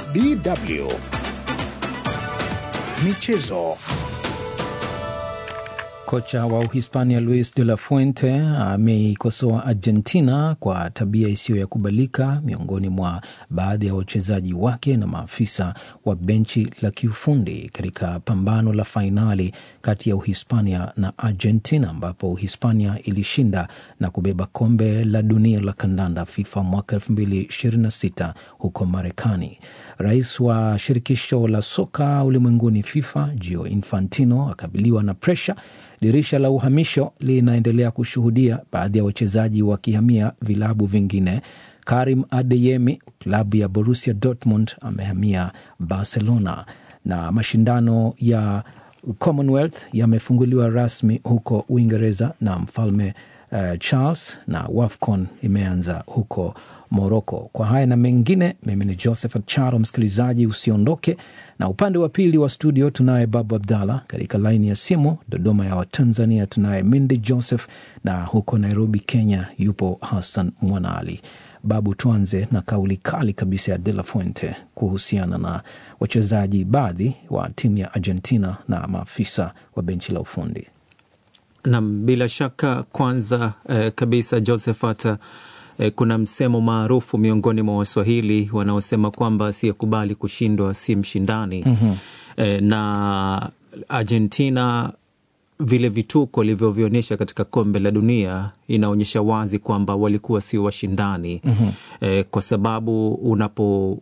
DW Michezo. Kocha wa Uhispania Luis de la Fuente ameikosoa Argentina kwa tabia isiyo ya kubalika miongoni mwa baadhi ya wachezaji wake na maafisa wa benchi la kiufundi katika pambano la fainali kati ya Uhispania na Argentina ambapo Uhispania ilishinda na kubeba kombe la dunia la kandanda FIFA mwaka 2026 huko Marekani. Rais wa shirikisho la soka ulimwenguni FIFA Gio Infantino akabiliwa na presha Dirisha la uhamisho linaendelea kushuhudia baadhi ya wachezaji wakihamia vilabu vingine. Karim Adeyemi, klabu ya Borussia Dortmund, amehamia Barcelona na mashindano ya Commonwealth yamefunguliwa rasmi huko Uingereza na mfalme uh, Charles na WAFCON imeanza huko Moroko. Kwa haya na mengine, mimi ni Josephat Charo. Msikilizaji, usiondoke na upande wa pili wa studio tunaye Babu Abdallah, katika laini ya simu Dodoma ya Watanzania tunaye Mindi Joseph, na huko Nairobi Kenya yupo Hassan Mwanaali. Babu, tuanze na kauli kali kabisa ya De La Fuente kuhusiana na wachezaji baadhi wa timu ya Argentina na maafisa wa benchi la ufundi. Nam, bila shaka kwanza eh, kabisa Josephat eh, kuna msemo maarufu miongoni mwa Waswahili wanaosema kwamba asiyekubali kushindwa si mshindani. mm-hmm. eh, na Argentina vile vituko walivyovionyesha katika kombe la dunia inaonyesha wazi kwamba walikuwa sio washindani. mm-hmm. eh, kwa sababu unapo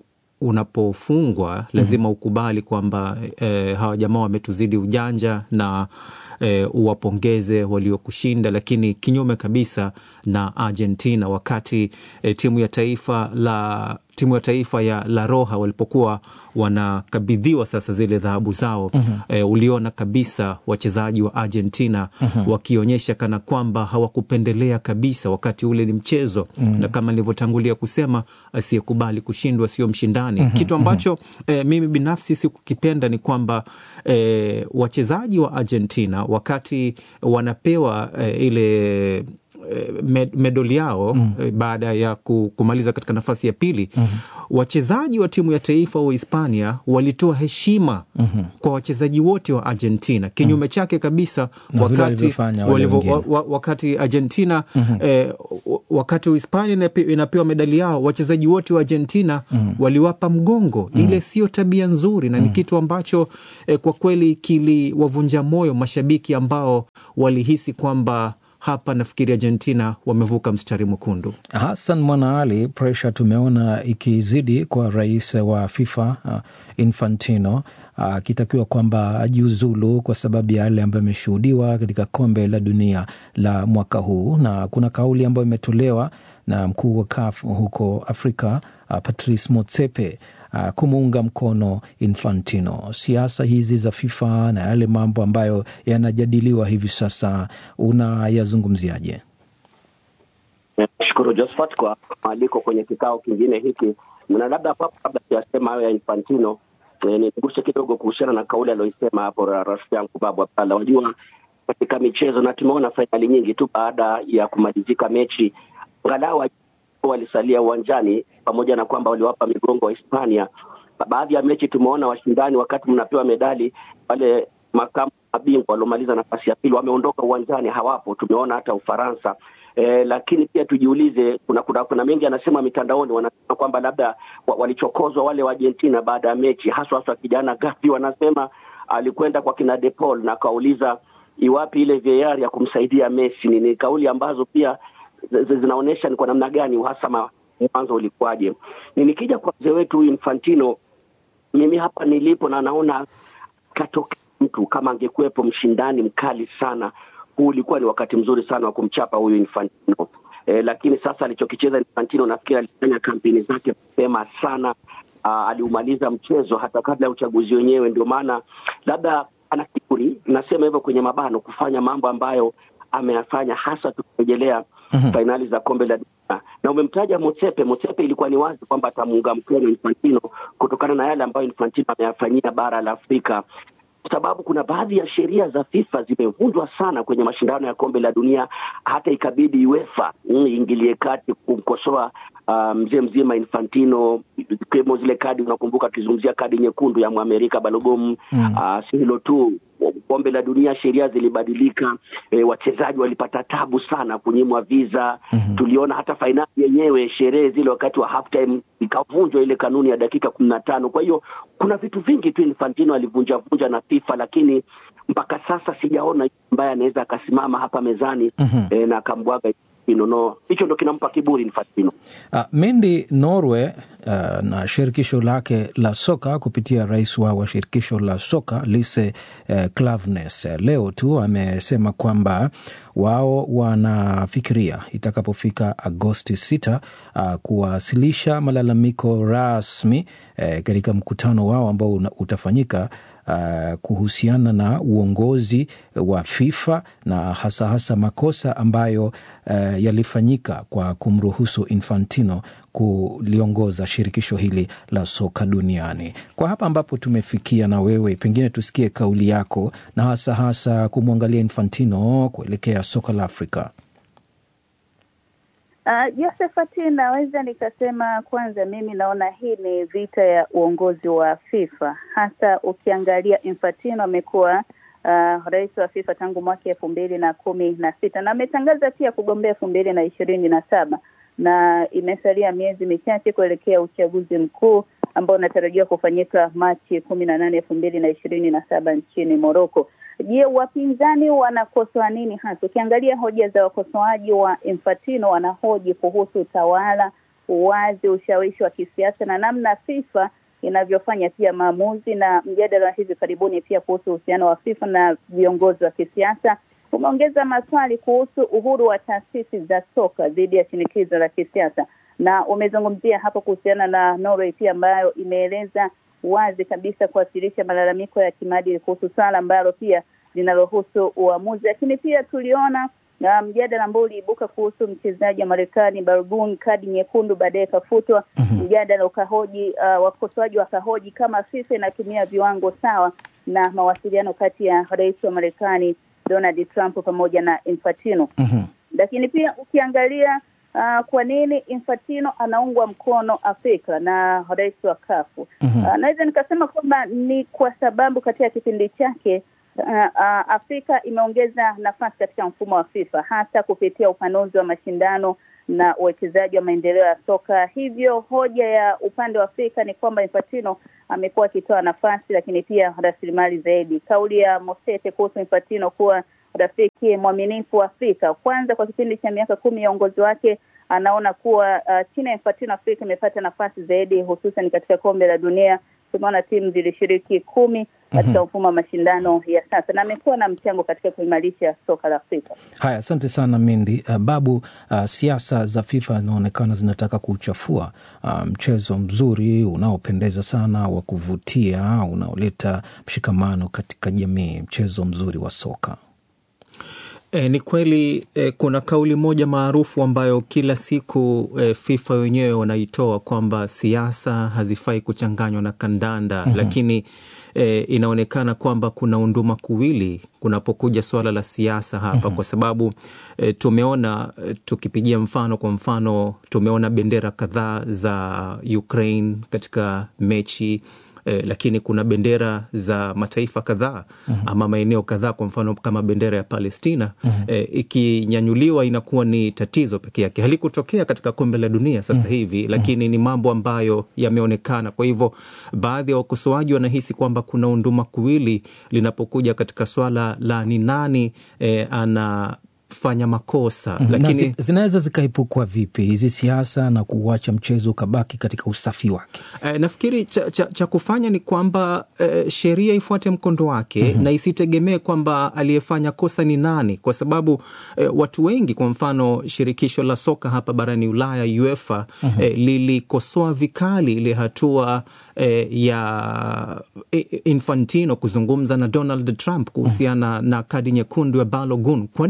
unapofungwa lazima mm-hmm. ukubali kwamba eh, hawa jamaa wametuzidi ujanja na E, uwapongeze waliokushinda, lakini kinyume kabisa na Argentina wakati e, timu ya taifa la timu ya taifa ya La Roja walipokuwa wanakabidhiwa sasa zile dhahabu zao mm-hmm. E, uliona kabisa wachezaji wa Argentina mm-hmm. wakionyesha kana kwamba hawakupendelea kabisa, wakati ule ni mchezo mm-hmm. na kama nilivyotangulia kusema, asiyekubali kushindwa sio mshindani mm-hmm. kitu ambacho e, mimi binafsi sikukipenda ni kwamba e, wachezaji wa Argentina wakati wanapewa e, ile Med, medali yao mm. baada ya kumaliza katika nafasi ya pili mm -hmm. wachezaji wa timu ya taifa wa Hispania walitoa heshima mm -hmm. kwa wachezaji wote wa Argentina kinyume mm. chake kabisa wakati, walivo, wa, wakati Argentina mm -hmm. eh, wakati Uhispania inapewa medali yao wachezaji wote wa Argentina mm -hmm. waliwapa mgongo mm -hmm. ile sio tabia nzuri na mm -hmm. ni kitu ambacho eh, kwa kweli kiliwavunja moyo mashabiki ambao walihisi kwamba hapa nafikiri Argentina wamevuka mstari mwekundu. Hassan Mwanaali, presha tumeona ikizidi kwa rais wa FIFA uh, Infantino akitakiwa uh, kwamba ajiuzulu kwa sababu ya yale ambayo ameshuhudiwa katika kombe la dunia la mwaka huu, na kuna kauli ambayo imetolewa na mkuu wa CAF huko Afrika uh, Patrice Motsepe Uh, kumuunga mkono Infantino. Siasa hizi za FIFA na yale mambo ambayo yanajadiliwa hivi sasa unayazungumziaje? Nashukuru Josephat kwa mwaliko kwenye kikao kingine hiki, na labda papo kabla siyasema hayo ya Infantino eh, niguse kidogo kuhusiana na kauli aliyoisema hapo rafiki yangu Babu Abdalla. Wajua, katika michezo na tumeona fainali nyingi tu baada ya kumalizika mechi angalau walisalia uwanjani pamoja na kwamba waliwapa migongo wa Hispania. Baadhi ya mechi tumeona washindani, wakati mnapewa medali, wale makamu mabingwa waliomaliza nafasi ya pili wameondoka uwanjani, hawapo. Tumeona hata Ufaransa. E, lakini pia tujiulize, kuna kuna, kuna mengi anasema mitandaoni, wanasema kwamba labda walichokozwa wale wa Argentina baada ya mechi, haswa haswa kijana Gavi, wanasema alikwenda kwa kina De Paul na akauliza iwapi ile VAR ya kumsaidia Messi. Ni kauli ambazo pia zinaonyesha ni kwa namna gani uhasama mwanzo ulikuwaje. Ni nikija kwa mzee wetu huyu Infantino, mimi hapa nilipo na naona katoka mtu kama angekuwepo mshindani mkali sana, huu ulikuwa ni wakati mzuri sana wa kumchapa huyu Infantino. E, lakini sasa alichokicheza Infantino nafikiri alifanya kampeni zake mapema sana. Aa, aliumaliza mchezo hata kabla ya uchaguzi wenyewe, ndio maana labda ana kiburi, nasema hivyo kwenye mabano, kufanya mambo ambayo ameyafanya hasa tukirejelea mm-hmm. fainali za kombe la dunia. Na umemtaja Motsepe. Motsepe ilikuwa ni wazi kwamba atamuunga mkono Infantino kutokana na yale ambayo Infantino ameyafanyia bara la Afrika. kwa sababu kuna baadhi ya sheria za FIFA zimevunjwa sana kwenye mashindano ya kombe la dunia, hata ikabidi UEFA iingilie kati kumkosoa uh, mzee mzima Infantino, ikiwemo zile kadi, unakumbuka akizungumzia kadi nyekundu ya Mwamerika Balogun. mm. Uh, si hilo tu kombe la dunia sheria zilibadilika, e, wachezaji walipata tabu sana kunyimwa visa. mm -hmm. Tuliona hata fainali yenyewe, sherehe zile wakati wa half time ikavunjwa ile kanuni ya dakika kumi na tano. Kwa hiyo kuna vitu vingi tu Infantino alivunja vunja na FIFA, lakini mpaka sasa sijaona ambaye anaweza akasimama hapa mezani mm -hmm. e, na akambwaga no hicho ndo kinampa kiburi Infantino. Uh, Mendi Norway uh, na shirikisho lake la soka kupitia rais wao wa shirikisho la soka Lise uh, Klaveness uh, leo tu amesema kwamba wao wanafikiria itakapofika Agosti 6 uh, kuwasilisha malalamiko rasmi uh, katika mkutano wao ambao utafanyika Uh, kuhusiana na uongozi wa FIFA na hasa hasa makosa ambayo uh, yalifanyika kwa kumruhusu Infantino kuliongoza shirikisho hili la soka duniani. Kwa hapa ambapo tumefikia, na wewe pengine tusikie kauli yako na hasa hasa kumwangalia Infantino kuelekea soka la Afrika. Uh, Josephat, naweza nikasema kwanza, mimi naona hii ni vita ya uongozi wa FIFA, hasa ukiangalia Infantino amekuwa uh, rais wa FIFA tangu mwaka elfu mbili na kumi na sita na ametangaza pia kugombea elfu mbili na ishirini na saba na imesalia miezi michache kuelekea uchaguzi mkuu ambao unatarajiwa kufanyika Machi kumi na nane elfu mbili na ishirini na saba nchini Moroko. Je, wapinzani wanakosoa nini hasa? Ukiangalia hoja za wakosoaji wa Infantino, wanahoji kuhusu utawala, uwazi, ushawishi wa kisiasa na namna FIFA inavyofanya pia maamuzi, na mjadala wa hivi karibuni pia kuhusu uhusiano wa FIFA na viongozi wa kisiasa umeongeza maswali kuhusu uhuru wa taasisi za soka dhidi ya shinikizo la kisiasa, na umezungumzia hapo kuhusiana na Norway pia ambayo imeeleza wazi kabisa kuwasilisha malalamiko ya kimaadili kuhusu swala ambalo pia linalohusu uamuzi. Lakini pia tuliona na mjadala ambao uliibuka kuhusu mchezaji wa Marekani Balogun, kadi nyekundu baadaye ikafutwa. mm-hmm. Mjadala ukahoji uh, wakosoaji wakahoji kama FIFA inatumia viwango sawa na mawasiliano kati ya rais wa Marekani Donald Trump pamoja na Infantino. mm-hmm. Lakini pia ukiangalia Uh, kwa nini Infantino anaungwa mkono Afrika na rais wa kafu Mhm. uh, naweza nikasema kwamba ni kwa sababu katika kipindi chake uh, uh, Afrika imeongeza nafasi katika mfumo wa FIFA hasa kupitia upanuzi wa mashindano na uwekezaji wa maendeleo ya soka. Hivyo hoja ya upande wa Afrika ni kwamba Infantino amekuwa akitoa nafasi lakini pia rasilimali zaidi. Kauli ya Mosete kuhusu Infantino kuwa rafiki mwaminifu wa Afrika, kwanza kwa kipindi cha miaka kumi ya uongozi wake anaona kuwa uh, chini ya Infantino Afrika imepata nafasi zaidi, hususan katika kombe la dunia. Tumeona timu zilishiriki kumi katika mfumo wa mashindano ya sasa, na amekuwa na mchango katika kuimarisha soka la Afrika. Haya, asante sana Mindi. Uh, Babu, uh, siasa za FIFA inaonekana zinataka kuchafua uh, mchezo mzuri unaopendeza sana wa kuvutia unaoleta mshikamano katika jamii, mchezo mzuri wa soka. E, ni kweli e, kuna kauli moja maarufu ambayo kila siku e, FIFA wenyewe wanaitoa kwamba siasa hazifai kuchanganywa na kandanda mm-hmm. Lakini e, inaonekana kwamba kuna unduma kuwili kunapokuja suala la siasa hapa mm-hmm. Kwa sababu e, tumeona e, tukipigia mfano, kwa mfano tumeona bendera kadhaa za Ukraine katika mechi Eh, lakini kuna bendera za mataifa kadhaa mm-hmm. ama maeneo kadhaa, kwa mfano kama bendera ya Palestina mm-hmm. eh, ikinyanyuliwa inakuwa ni tatizo peke yake. Halikutokea katika kombe la dunia sasa mm-hmm. hivi, lakini ni mambo ambayo yameonekana. Kwa hivyo baadhi ya wakosoaji wanahisi kwamba kuna unduma kuwili linapokuja katika swala la ni nani eh, ana fanya makosa Mhm. lakini na zi, zinaweza zikaepukwa vipi hizi siasa na kuuacha mchezo ukabaki katika usafi wake? Eh, nafikiri cha, cha, cha kufanya ni kwamba eh, sheria ifuate mkondo wake mm-hmm. na isitegemee kwamba aliyefanya kosa ni nani, kwa sababu eh, watu wengi, kwa mfano shirikisho la soka hapa barani Ulaya UEFA mm-hmm. eh, lilikosoa vikali ile hatua eh, ya eh, Infantino kuzungumza na Donald Trump kuhusiana mm-hmm. na kadi nyekundu ya Balogun. Kwa nini iwe vile?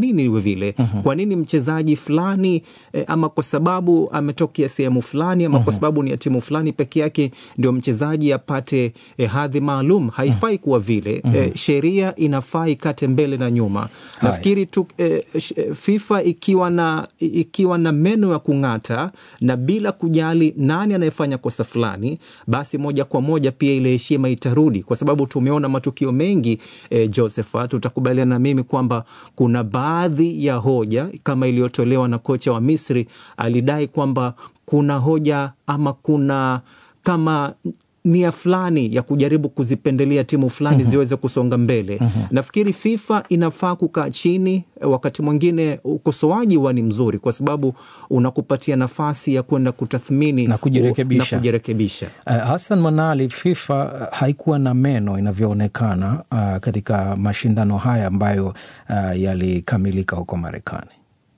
vile mm-hmm. kwa nini mchezaji fulani eh, ama kwa sababu ametokea sehemu fulani ama mm-hmm. kwa sababu ni ya timu fulani peke yake ndio mchezaji apate eh, hadhi maalum haifai kuwa vile mm-hmm. eh, sheria inafaa ikate mbele na nyuma nafikiri tu eh, fifa ikiwa na ikiwa na meno ya kung'ata na bila kujali nani anayefanya kosa fulani basi moja kwa moja pia ile heshima itarudi kwa sababu tumeona matukio mengi eh, josephat utakubaliana na mimi kwamba kuna baadhi ya hoja kama iliyotolewa na kocha wa misri alidai kwamba kuna hoja ama kuna kama nia fulani ya kujaribu kuzipendelea timu fulani mm-hmm. ziweze kusonga mbele mm-hmm. nafikiri fifa inafaa kukaa chini wakati mwingine ukosoaji huwa ni mzuri kwa sababu unakupatia nafasi ya kwenda kutathmini na kujirekebisha, na kujirekebisha. Uh, hasan manali fifa haikuwa na meno inavyoonekana uh, katika mashindano haya ambayo uh, yalikamilika huko marekani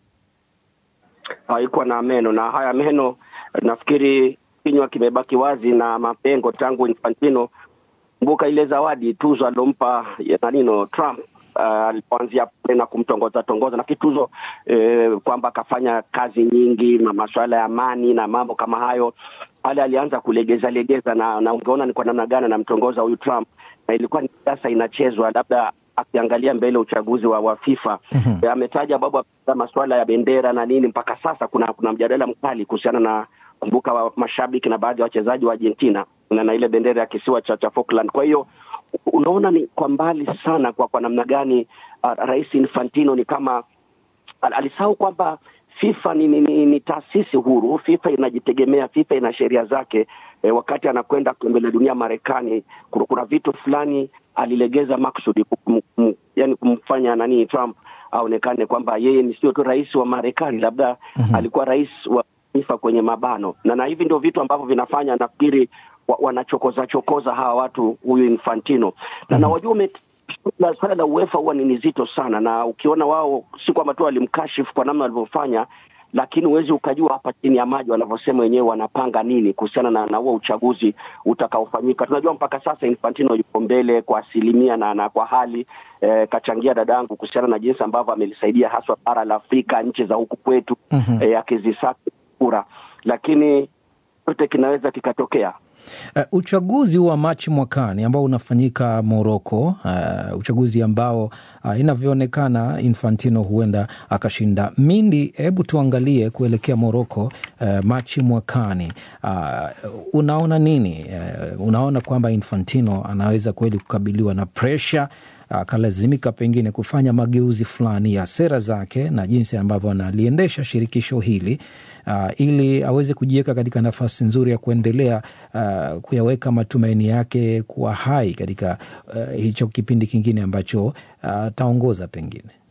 haikuwa na meno na haya meno nafikiri kinywa kimebaki wazi na mapengo tangu Infantino. Kumbuka ile zawadi tuzo alompa nanino Trump alipoanzia uh, pale na kumtongoza tongoza na kituzo eh, kwamba akafanya kazi nyingi na masuala ya amani na mambo kama hayo. Pale alianza kulegeza legeza, na, na ungeona ni kwa namna gani anamtongoza huyu Trump, na ilikuwa ni siasa inachezwa, labda akiangalia mbele uchaguzi wa, wa FIFA mm-hmm. ametaja babu masuala ya bendera na nini. Mpaka sasa kuna kuna mjadala mkali kuhusiana na kumbuka wa mashabiki na baadhi ya wachezaji wa Argentina na, na ile bendera ya kisiwa cha, cha Falkland. Kwa hiyo unaona ni kwa mbali sana kwa kwa namna gani uh, Rais Infantino ni kama al, alisahau kwamba FIFA ni, ni, ni, ni taasisi huru. FIFA inajitegemea, FIFA ina sheria zake. E, wakati anakwenda kombe la dunia Marekani, kuna, kuna vitu fulani alilegeza maksudi kum, kum, yani kumfanya nani Trump aonekane kwamba yeye ni sio tu rais wa Marekani, labda mm-hmm. alikuwa rais wa FIFA kwenye mabano na na hivi ndio vitu ambavyo vinafanya nafikiri wa, wanachokoza chokoza hawa watu huyu Infantino na mm-hmm. na wajua swala la UEFA huwa ni nzito sana, na ukiona wao si kwamba tu walimkashifu kwa namna walivyofanya, lakini huwezi ukajua hapa chini ya maji wanavyosema wenyewe wanapanga nini kuhusiana na, na huo uchaguzi utakaofanyika. Tunajua mpaka sasa Infantino yuko mbele kwa asilimia na, na kwa hali eh, kachangia dadangu kuhusiana na jinsi ambavyo amelisaidia haswa bara la Afrika, nchi za huku kwetu mm-hmm. eh, akizisaka kura, lakini chote kinaweza kikatokea. Uh, uchaguzi wa Machi mwakani ambao unafanyika Moroko, uh, uchaguzi ambao uh, inavyoonekana Infantino huenda akashinda. Mindi, hebu tuangalie kuelekea Moroko uh, Machi mwakani, uh, unaona nini? Uh, unaona kwamba Infantino anaweza kweli kukabiliwa na presha akalazimika pengine kufanya mageuzi fulani ya sera zake na jinsi ambavyo analiendesha shirikisho hili uh, ili aweze kujiweka katika nafasi nzuri ya kuendelea uh, kuyaweka matumaini yake kuwa hai katika uh, hicho kipindi kingine ambacho ataongoza uh, pengine